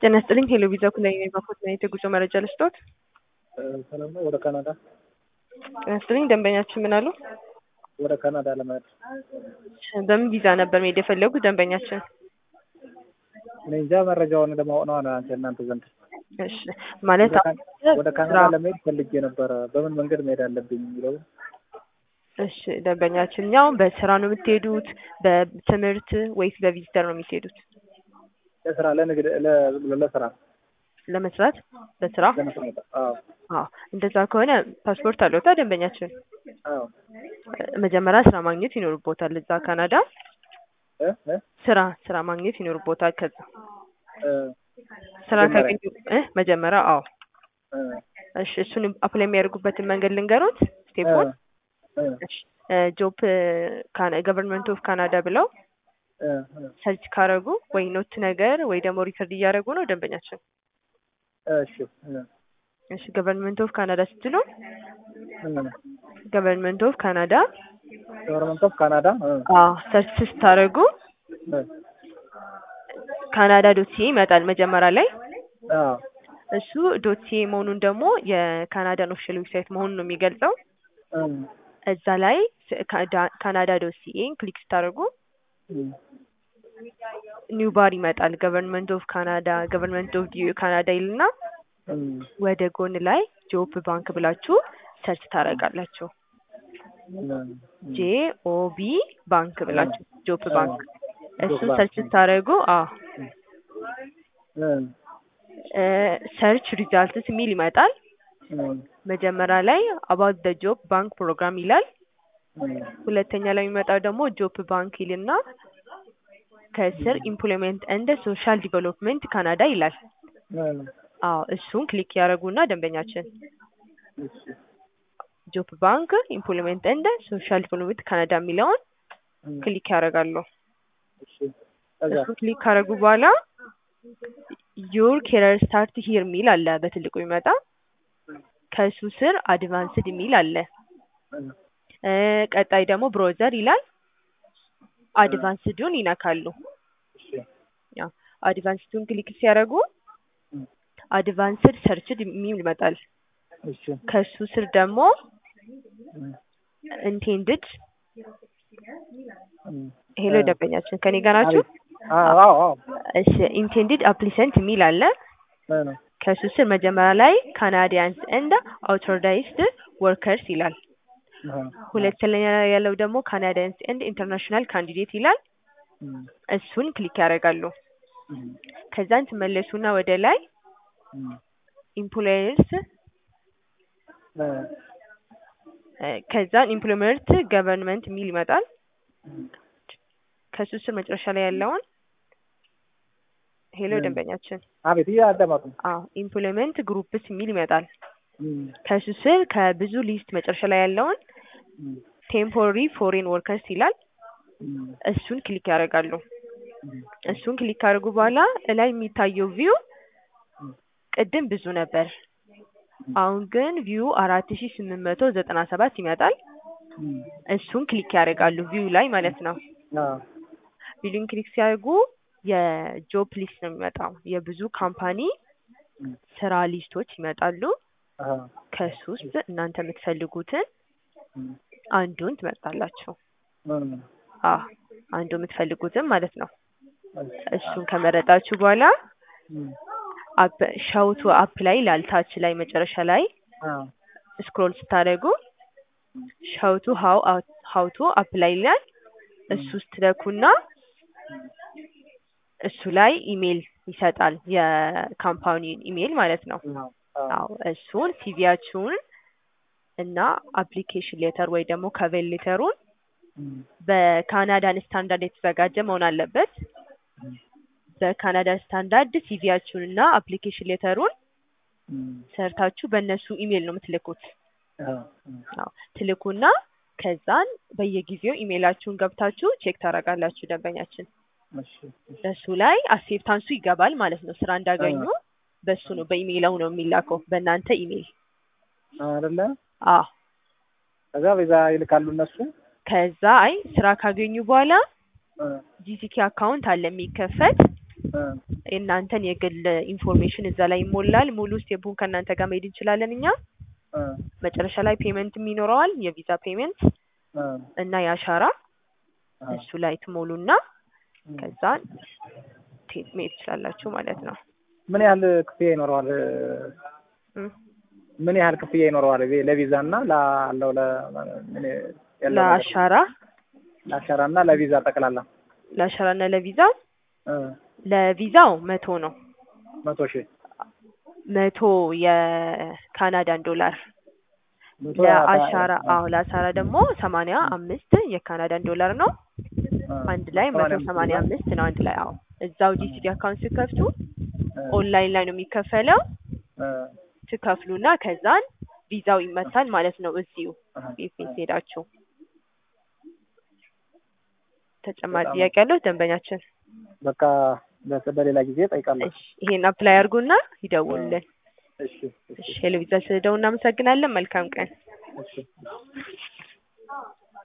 ጤና ይስጥልኝ ሄሎ ቪዛ ኩላይ ነኝ ባኮት ነኝ የጉዞ መረጃ ልስጦት ሰላም ነው። ወደ ካናዳ ጤና ይስጥልኝ ደንበኛችን ምን አሉ ወደ ካናዳ ለመሄድ በምን ቪዛ ነበር መሄድ የፈለጉት ደንበኛችን እኔ እንጃ መረጃውን ለማወቅ ነው አንተ እናንተ ዘንድ እሺ ማለት ወደ ካናዳ ለመሄድ ፈልጌ ነበረ። በምን መንገድ መሄድ አለብኝ የሚለው እሺ ደንበኛችን ያው በስራ ነው የምትሄዱት በትምህርት ወይስ በቪዚተር ነው የምትሄዱት ለስራ ለንግድ ለ- ለስራ ለመስራት በስራ ለመስራት አዎ አዎ እንደዛ ከሆነ ፓስፖርት አለውታ ደንበኛችን አዎ መጀመሪያ ስራ ማግኘት ይኖርቦታል እዛ ካናዳ እ እ ስራ ስራ ማግኘት ይኖርቦታል ከዛ እ ስራ መጀመሪያ? ካገኙ እ መጀመሪያ አዎ እ እሺ እሱን አፕላይ የሚያደርጉበትን መንገድ ልንገሩት ስቴፖን እ ጆብ ገቨርንመንት ኦፍ ካናዳ ብለው እ እ ሰርች ካረጉ ወይ ኖት ነገር ወይ ደግሞ ሪከርድ እያደረጉ ነው ደንበኛችን እሺ እ እሺ ገቨርንመንት ኦፍ ካናዳ ስትሉ እ ገቨርንመንት ኦፍ ካናዳ ገቨርንመንት ኦፍ ካናዳ እ አዎ ሰርች ስታደርጉ እ ካናዳ ዶት ሲኤ ይመጣል መጀመሪያ ላይ አዎ እሱ ዶት ሲኤ መሆኑን ደግሞ የካናዳን ኦፊሻል ዌብሳይት መሆኑን ነው የሚገልጸው እ እዛ ላይ ካናዳ ዶት ሲኤን ክሊክ ስታደርጉ እ ኒው ባር ይመጣል ገቨርንመንት ኦፍ ካናዳ ገቨርንመንት ኦፍ ካናዳ ይልና እ ወደ ጎን ላይ ጆብ ባንክ ብላችሁ ሰርች ታደርጋላችሁ ጄ ኦ ቢ ባንክ ብላችሁ ጆብ ባንክ እሱን ባንክ። ሰርች ስታደርጉ አዎ እ ሰርች ሪዛልትስ የሚል ይመጣል እ መጀመሪያ ላይ አባውት ደ ጆብ ባንክ ፕሮግራም ይላል እ ሁለተኛ ላይ የሚመጣው ደግሞ ጆብ ባንክ ይልና ከስር ኢምፕሎይመንት እንደ ሶሻል ዲቨሎፕመንት ካናዳ ይላል እ አዎ እሱን ክሊክ ያደረጉና ደንበኛችን እሺ ጆብ ባንክ ኢምፕሎይመንት እንደ ሶሻል ዲቨሎፕመንት ካናዳ የሚለውን እ ክሊክ ያደርጋሉ እሺ ከዛ እሱን ክሊክ ካደረጉ በኋላ ዩር ኬሪየር ስታርት ሂር የሚል አለ በትልቁ ይመጣ ከሱ ስር አድቫንስድ የሚል አለ እ እ ቀጣይ ደግሞ ብሮዘር ይላል አድቫንስዱን ይነካሉ እሺ ያው አድቫንስዱን ክሊክ ሲያደርጉ እ አድቫንስድ ሰርችድ የሚል ይመጣል እሺ ከሱ ስር ደግሞ እ ኢንቴንድድ እ ሄሎ ደንበኛችን ከኔ ጋር ናችሁ አዎ አዎ አዎ እሺ ኢንቴንድድ አፕሊሰንት የሚል አለ እ ነው ከሱ ስር መጀመሪያ ላይ ካናዲያንስ እንደ አውቶራይዝድ ወርከርስ ይላል እ ሁለተኛ ላይ ያለው ደግሞ ካናዲያንስ ኤንድ ኢንተርናሽናል ካንዲዴት ይላል እ እሱን ክሊክ ያደርጋሉ እ ከዛን ትመለሱና ወደ ላይ እ ኢምፕሎየርስ እ ከዛን ኢምፕሎይመንት ገቨርንመንት የሚል ይመጣል እ ከሱ ስር መጨረሻ ላይ ያለውን ሄሎ እ ደንበኛችን አቤት እያዳመጡ ነው። አዎ ኢምፕሎይመንት ግሩፕስ የሚል ይመጣል እ ከሱ ስር ከብዙ ሊስት መጨረሻ ላይ ያለውን እ ቴምፖራሪ ፎሬን ወርከርስ ይላል እ እሱን ክሊክ ያደርጋሉ እ እሱን ክሊክ ካደረጉ በኋላ እላይ የሚታየው ቪው ቅድም ብዙ ነበር አሁን ግን ቪው አራት ሺ ስምንት መቶ ዘጠና ሰባት ይመጣል እ እሱን ክሊክ ያደርጋሉ ቪው ላይ ማለት ነው አዎ ቪዲዮን ክሊክ ሲያደርጉ የጆብ ሊስት ነው የሚመጣው የብዙ ካምፓኒ እ ስራ ሊስቶች ይመጣሉ አዎ ከሱ ውስጥ እናንተ የምትፈልጉትን እ አንዱን ትመርጣላችሁ እ አዎ አንዱ የምትፈልጉትን ማለት ነው እሺ እሱን ከመረጣችሁ በኋላ እ አፕ ሻውቱ አፕ ላይ ላልታች ላይ መጨረሻ ላይ አዎ ስክሮል ስታደርጉ ሻውቱ ሀው ሀው ቱ አፕ ላይ ይላል እሱ ውስጥ ትለኩና እሱ ላይ ኢሜል ይሰጣል የካምፓኒውን ኢሜል ማለት ነው አዎ አዎ እሱን ሲቪያችሁን እና አፕሊኬሽን ሌተር ወይ ደግሞ ከቬል ሌተሩን እ በካናዳን ስታንዳርድ የተዘጋጀ መሆን አለበት በካናዳ ስታንዳርድ ሲቪያችሁን እና አፕሊኬሽን ሌተሩን እ ሰርታችሁ በእነሱ ኢሜል ነው የምትልኩት አዎ አዎ ትልኩና ከዛን በየጊዜው ኢሜላችሁን ገብታችሁ ቼክ ታደርጋላችሁ ደንበኛችን እሺ እሺ በሱ ላይ አክሴፕታንሱ ይገባል ማለት ነው ስራ እንዳገኙ በሱ ነው በኢሜይለው ነው የሚላከው በእናንተ ኢሜይል አይደለ አዎ ከዛ በዛ ይልካሉ እነሱ ከዛ አይ ስራ ካገኙ በኋላ እ ጂሲኪ አካውንት አለ የሚከፈት እ የእናንተን የግል ኢንፎርሜሽን እዛ ላይ ይሞላል። ሙሉ ስቴፑን ከእናንተ ጋር መሄድ እንችላለን እኛ። እ መጨረሻ ላይ ፔመንትም ይኖረዋል የቪዛ ፔመንት እ እና የአሻራ እ እሱ ላይ ትሞሉና ከዛ ቴ- መሄድ ትችላላችሁ ማለት ነው። ምን ያህል ክፍያ ይኖረዋል? እ ምን ያህል ክፍያ ይኖረዋል ቪ- ለቪዛ እና ላለው ለ ምን ያለው ነገር? ለአሻራ ለአሻራ እና ለቪዛ ጠቅላላ ለአሻራ እና ለቪዛ እ ለቪዛው መቶ ነው መቶ ሺህ መቶ የካናዳን ዶላር መቶ ለአሻራ እ አዎ ለአሻራ ደግሞ ሰማንያ አምስት የካናዳን ዶላር ነው እ አንድ ላይ መቶ ሰማንያ ሰማንያ አምስት አምስት ነው አንድ ላይ አዎ እዛው ጂሲዲ አካውንት ስከፍቱ እ ኦንላይን ላይ ነው የሚከፈለው እ ትከፍሉና ከዛን ቪዛው ይመታል ማለት ነው እዚሁ እ ፊሊፒንስ ሄዳችሁ ተጨማሪ በጣም- ጥያቄ ያለው ደንበኛችን በቃ በ- በሌላ ጊዜ ጠይቃለሁ። እሺ ይሄን አፕላይ አድርጉና ይደውሉልን እሺ እሺ እሺ ሄሎ ቪዛ ስለደው እናመሰግናለን መልካም ቀን እሺ